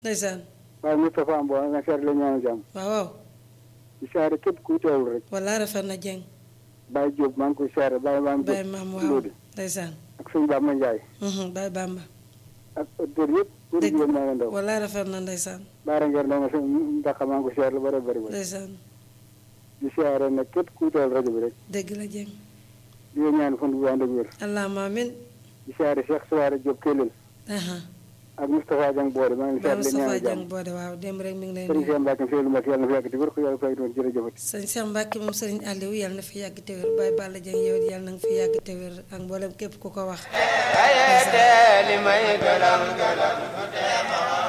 ndeysaan waaye Moustapha Mbow nga seet la ñaanal jàmm waaw waaw di saare képp kuy teewul rek walla rafet na jeng Baye Diop maa ngi koy saare Baye maam Baye maam waaw Lodi ndeysaan ak sëñ Bamba Ndiaye mhm Baye Bamba ak auditeurs yëpp pour Dëgg. yéen maa ngi ndaw walla rafet na ndeysaan baara ngeen dama sëñ Mbacke maa ngi koy saare lu bëri bëri bëri ndeysaan di saare nag képp kuy teewul rajo bi rek dëgg la jeng di leen ñaan fan bu ànd ak wér allahumma amin di saare Cheikh Souare Diop Kellel aha ak Moustapha Dieng Boode maa ngi Baye seet la Moustapha ñaanal Dieng jàmm boode waaw démb rek mi ngi lay sëriñ nuyu Cheikh Mbacke Seydou Mbacke yàlla na fi yàgg di wér ko yàlla fay doon jërëjëfati sëñ Cheikh Mbacke moom sëriñ Aliou yàlla na fi yàgg te wér Baye Balla Dieng yow it yàlla na nga fi yàgg te wér ak mboolem képp ku ko wax ayete li may galam galam